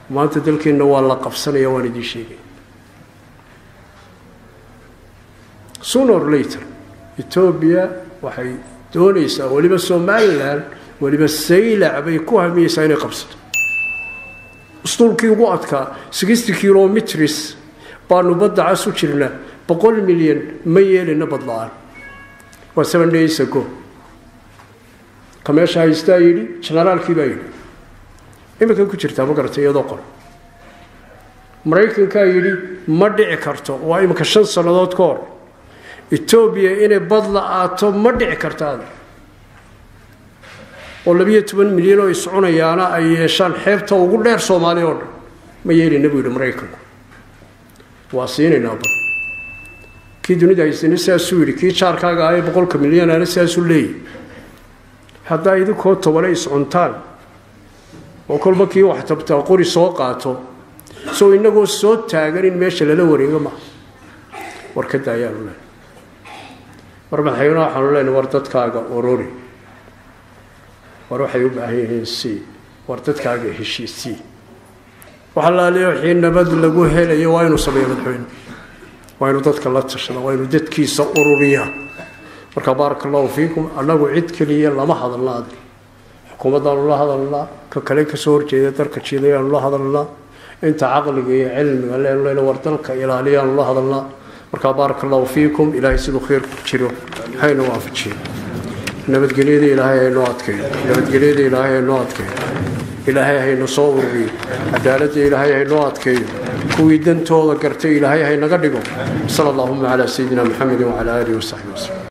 maanta dalkeenna waa la qabsanaya waan idiin sheegay sooner or later etoobiya waxay doonaysaa weliba somalilan weliba saylac bay ku hamiyeysaa inay qabsato usduulkii ugu adkaa sixty kilometris baanu badda cas u jirna boqol milyan ma yeelina badla-aan waa seven days ago ka meesha haystaa yidhi generaalkii baa yidhi iminkan ku jirtaa ma garatay iyadoo qor maraykankaa yidhi ma dhici karto waa iminka shan sannadood ka hor etoobiya inay bad la-aato ma dhici kartaada oo labiyo toban milyan oo iscunayaana ay yeeshaan xeebta ugu dheer soomaaliya oo dhan ma yeelina buu yidhi maraykanku waa siinaynaa bad kii dunida haysana sidaasuu yidhi kii jaarkaaga ah ee boqolka milyanaana sidaasuu leeyahy haddaa idinkoo tobane iscuntaan oo kolba kii wax tabtaa qori soo qaato soo inagoo soo taagan in meesha lala wareego maaha war ka daayaanu lena war madaxweyne waxaanu leenahay war dadkaaga orori war waxay u baahan yihiin sii war dadkaaga heshiisii waxa laaliya wixii nabad lagu helayo waa inuu sameeyo madaxweyne waa inuu dadka la tashada waa inuu dadkiisa ururiya marka baaraka allahu fiikum annagu cid keliya lama hadalna ad xukuumaddaanu la hadalnaa ka kale kasoo horjeeda darka jiidayaanu la hadalnaa inta caqliga iyo cilmiga leenu leyna war dalka ilaaliyaanu la hadalnaa markaa baaraka allahu fiikum ilaahay siduu khayr ku jiro hayna waafajiyo nabadgelyada ilaahay haynoo adkeeyo nabadgelyada ilaahay haynoo adkeeyo ilaahay hayna soo ururiyo cadaaladda ilaahay haynoo adkeeyo kuwii dantooda gartay ilaahay haynaga dhigo sala allahuma calaa sayidina maxamedin wacala aalihi wasaxbi waslem